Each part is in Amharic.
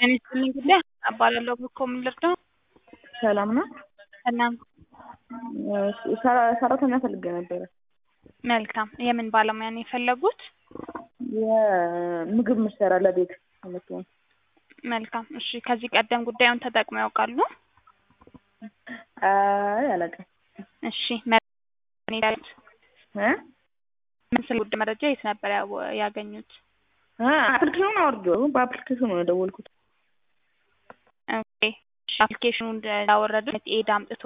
ጤና ይስጥልኝ ጉዳይ እባላለሁ እኮ ምን ልርዳው? ሰላም ነው። ሰላም ሰራ- ሰራተኛ ፈልጌ ነበረ። መልካም። የምን ባለሙያ ነው የፈለጉት? የምግብ ምሰራ ለቤት የምትሆን መልካም። እሺ ከዚህ ቀደም ጉዳዩን ተጠቅመው ያውቃሉ? አይ አላውቅም። እሺ መ- ያሉት እ ምን ስለ ጉዳይ መረጃ የት ነበር ያው- ያገኙት? እ አፕሊኬሽኑን አውርጄው በአፕሊኬሽኑ ነው የደወልኩት። ኦኬ አፕሊኬሽኑ እንዳወረዱት ኤድ አምጥቶ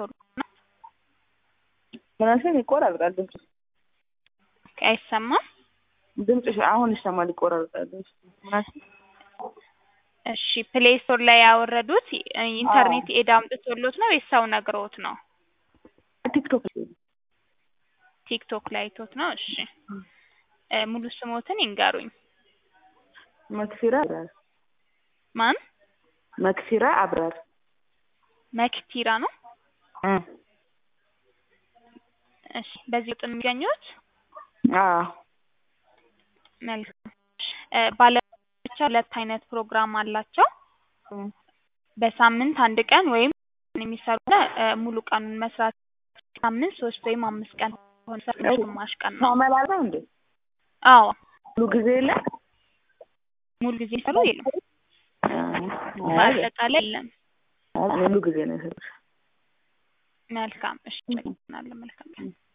ምናሽን ይቆራርጣል ድምጽ አይሰማም? ድምጽሽ አሁን ይሰማል ይቆራርጣል ድምጽ ምናሽን እሺ ፕሌይ ስቶር ላይ ያወረዱት ኢንተርኔት ኤድ አምጥቶሎት ነው ወይስ ሰው ነግሮት ነው? ቲክቶክ ቲክቶክ ላይ አይቶት ነው? እሺ እ ሙሉ ስሞትን ይንገሩኝ። መክፊራ አብራር ማን? መክፊራ አብራር መክቲራ ነው? እ እሺ በዚህ ውጥ የሚገኙት አዎ መልካም እ ባለሙያዎች ሁለት አይነት ፕሮግራም አላቸው። እ በሳምንት አንድ ቀን ወይም የሚሰሩ እ ሙሉ ቀኑን መስራት ሳምንት ሶስት ወይም አምስት ቀን ሆነ ግማሽ ቀን ነው። ታመላለህ እንዴ አዎ ሙሉ ጊዜ የለም ሙሉ ጊዜ ሰሩ የለም። በአጠቃላይ የለም። ሙሉ ጊዜ ነው የሰሩት መልካም እሺ፣ መልካም መልካም